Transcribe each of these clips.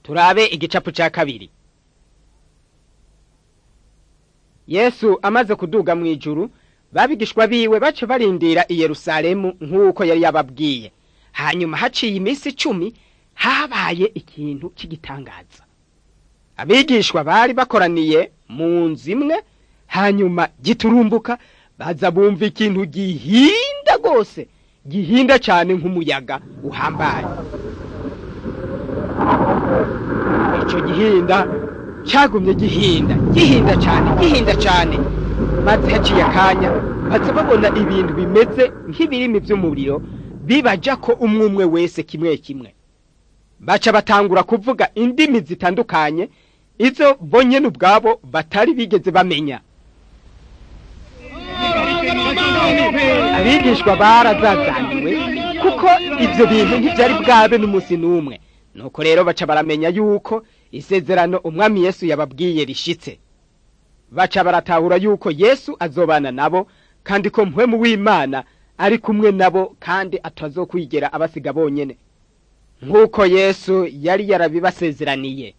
turabe igicapu cya kabiri yesu amaze kuduga mu ijuru babigishwa biwe bace barindira i yerusalemu nk'uko yari yababwiye hanyuma haciye iminsi icumi habaye ikintu cy'igitangaza abigishwa bari bakoraniye mu nzu imwe hanyuma giturumbuka baza bumva ikintu gihinda rwose gihinda cyane nk'umuyaga uhambaye icyo gihinda cyagumye gihinda gihinda cyane gihinda cyane maze haciye akanya baza babona ibintu bimeze nk'ibirimi by'umuriro bibaja ko umwe umwe wese kimwe kimwe baca batangura kuvuga indimi zitandukanye izo bonyene ubwabo batari bigeze bamenya abigishwa barazazaniwe kuko ibyo bintu ntibyari bwabe n'umunsi n'umwe nuko rero baca baramenya yuko isezerano umwami yesu yababwiye rishitse baca baratahura yuko yesu azobana nabo kandi ko mpwemu w'imana ari kumwe nabo kandi atazokwigera abasiga bonyene nk'uko yesu yari yarabibasezeraniye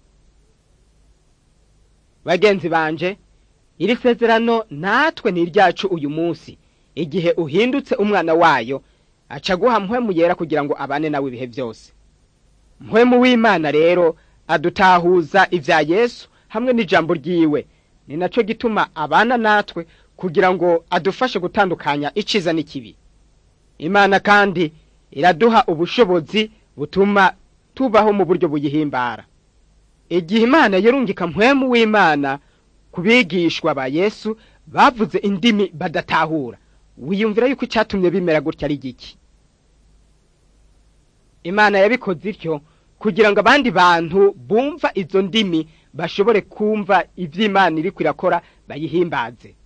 bagenzi banje iri sezerano natwe ni iryacu uyu munsi igihe uhindutse umwana wayo aca guha mpwemu yera kugira ngo abane nawe ibihe byose mpwemu w'imana rero adutahuza ibya yesu hamwe n'ijambo ryiwe ni nacyo gituma abana natwe kugira ngo adufashe gutandukanya iciza n'ikibi imana kandi iraduha ubushobozi butuma tubaho mu buryo buyihimbara igihe imana yarungika mpwemu w'imana ku bigishwa ba yesu bavuze indimi badatahura wiyumvira yuko icyatumye bimera gutya ari giki imana yabikoze ityo kugira ngo abandi bantu bumva izo ndimi bashobore kumva iby'imana iri kwirakora bayihimbaze